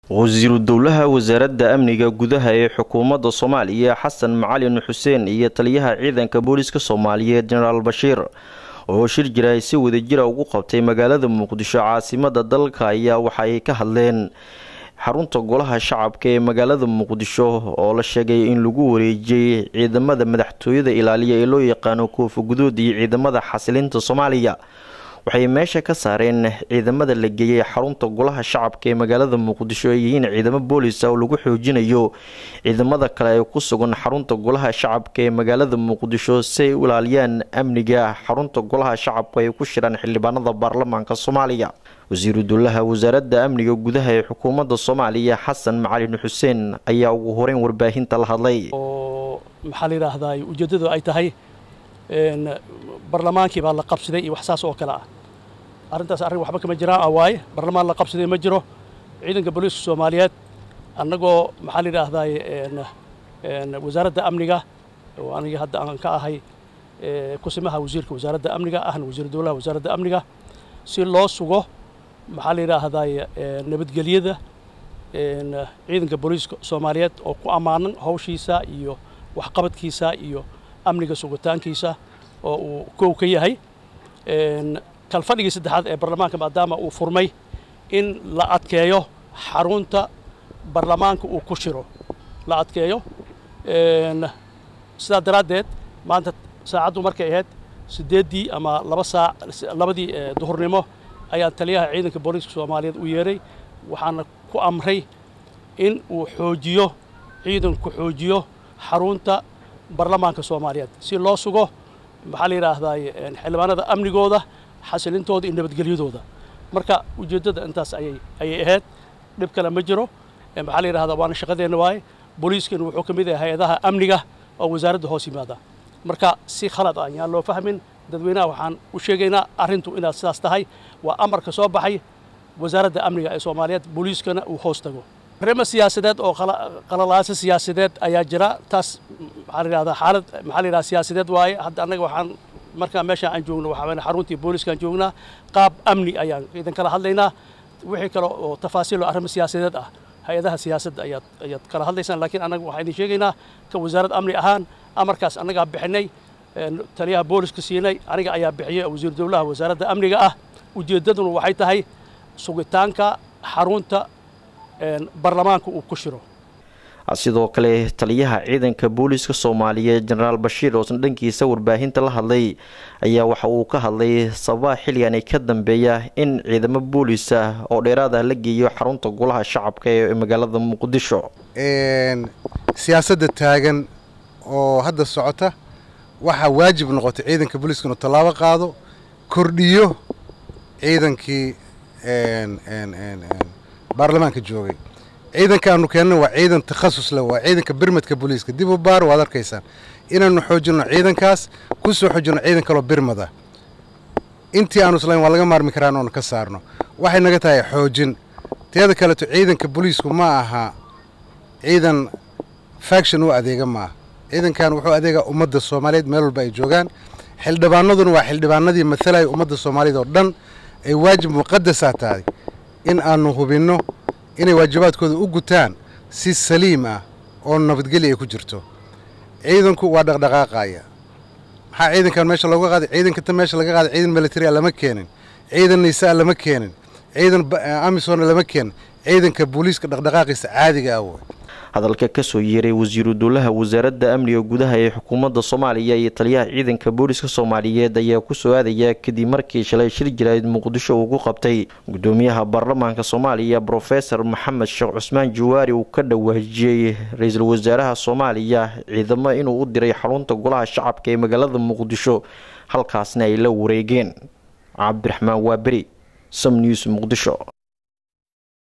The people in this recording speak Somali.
wasiiru dowlaha wasaaradda amniga gudaha ee xukuumadda soomaaliya xasan macalin xuseen iyo taliyaha ciidanka booliska soomaaliyeed jenaraal bashiir oo shir jira si wadajira ugu qabtay magaalada muqdisho caasimada dalka ayaa waxa ay ka hadleen xarunta golaha shacabka ee magaalada muqdisho oo la sheegay in lagu wareejiyey ciidamada madaxtooyada ilaaliya ee loo yaqaano koofa gudood iyo ciidamada xasilinta soomaaliya waxay meesha ka saareen ciidamada la geeyey xarunta golaha shacabka ee magaalada muqdisho ay yihiin ciidamo boolisa oo lagu xoojinayo ciidamada kale ee ku sugan xarunta golaha shacabka ee magaalada muqdisho si ay u ilaaliyaan amniga xarunta golaha shacabka ay ku shiraan xildhibaanada baarlamaanka soomaaliya wasiiru dowlaha wasaaradda amniga gudaha ee xukuumadda soomaaliya xasan macalin xuseen ayaa ugu horeyn warbaahinta la hadlay oo maxaa la yidhaahdaa ujeeddadu ay tahay barlamaankii baa la qabsaday iyo wax saas oo kale ah arrintaas arrin waxba kama jiraan ah waaye barlamaan la qabsaday ma jiro ciidanka booliiska soomaaliyeed annagoo maxaa la yidhaahdaa wasaaradda amniga oo aniga hadda aan ka ahay kusimaha wasiirka wasaaradda amniga ahna wasiiru dowlaha wasaaradda amniga si loo sugo maxaa la yidhaahdaa nabadgelyada ciidanka booliiska soomaaliyeed oo ku ammaanan hawshiisa iyo waxqabadkiisa iyo amniga sugitaankiisa oo uu kow ka yahay kalfadhigii saddexaad ee barlamaanka maadaama uu furmay in la adkeeyo xarunta barlamaanka uu ku shiro la adkeeyo sidaa daraaddeed maanta saacaddu markay ahayd siddeeddii ama laba saac labadii duhurnimo ayaan taliyaha ciidanka booliiska soomaaliyeed u yeeray waxaana ku amray in uu xoojiyo ciidanku xoojiyo xarunta barlamaanka soomaaliyeed si loo sugo maxaa la yidhaahdaa xildhibaanada amnigooda xasilintooda iyo nabadgelyadooda marka ujeeddada intaas ayay ayay ahayd dhib kale ma jiro maxaa la yidhahdaa waana shaqadeenna waaye booliiskana wuxuu ka mid yahay hay-adaha amniga oo wasaaradda hoos yimaada marka si khalad ah yaan loo fahmin dadweynaha waxaan u sheegaynaa arrintu inaad sidaas tahay waa amarka soo baxay wasaaradda amniga ee soomaaliyeed booliiskana uu hoos tago arrimo siyaasadeed oo qalalaasa siyaasadeed ayaa jira taas maxaa la yidhahdaa xaalad maxaa la yidhahdaa siyaasadeed waaye hadda annaga waxaan markaa meeshaan aan joogno waxaa weeye xaruntii booliiskaan joognaa qaab amni ayaan idan kala hadlaynaa wixii kale oo tafaasiil oo arrimo siyaasadeed ah hay-adaha siyaasadda ayaad ayaad kala hadlaysaan laakiin annaga waxaan idin sheegaynaa ka wasaarad amni ahaan amarkaas annagaa bixinay taliyaha booliska siinay aniga ayaa bixiyey wasiiru dowlaha wasaaradda amniga ah ujeeddaduna waxay tahay sugitaanka xarunta barlamaanka uu ku shiro sidoo kale taliyaha ciidanka booliiska soomaaliyeed jenaraal bashiir oosan dhankiisa warbaahinta la hadlay ayaa waxa uu ka hadlay sababaha xilligani ka dambeeya in ciidamo booliisa oo dheeraada la geeyo xarunta golaha shacabka ee magaalada muqdisho siyaasadda taagan oo hadda socota waxaa waajib noqotay ciidanka booliiska inuu tallaabo qaado kordhiyo ciidankii baarlamaanka joogay ciidankaanu keenna waa ciidan takhasus leh waa ciidanka birmadka booliiska dib u baar waad arkaysaan inaanu xoojinno ciidankaas ku soo xoojinno ciidan kaloo birmada intii aanu islayn waa laga maarmi karaan oonu ka saarno waxay naga tahay xoojin teeda kaleeto ciidanka booliisku ma aha ciidan faction u adeega maaha ciidankan wuxuu adeegaa ummadda soomaaliyeed meel walba ay joogaan xildhibaanaduna waa xildhibaanadii matalaya ummadda soomaaliyeed oo dhan ay waajib muqadasaa tahay in aanu hubinno inay waajibaadkooda u gutaan si saliim ah oo nabadgelya ay ku jirto ciidanku waa dhaqdhaqaaqaya maxaa ciidankan meesha looga qaaday ciidanka ta meesha laga qaaday ciidan military a lama keenin ciidan naysaa lama keenin ciidan amisona lama keenin ciidanka booliiska dhaqdhaqaaqiisa caadiga ah wey hadalka kasoo yeeray wasiiru dowlaha wasaaradda amniga gudaha ee xukuumadda soomaaliya iyo taliyaha ciidanka booliska soomaaliyeed ayaa kusoo aadaya kadib markii shalay shir jirayd muqdisho uu ku qabtay gudoomiyaha baarlamaanka soomaaliya brofesor maxamed sheekh cusmaan jawaari uu ka dhawaajiyey ra-iisul wasaaraha soomaaliya ciidamo inuu u diray xarunta golaha shacabka ee magaalada muqdisho halkaasna ay la wareegeen cabdiraxmaan waaberi som news muqdisho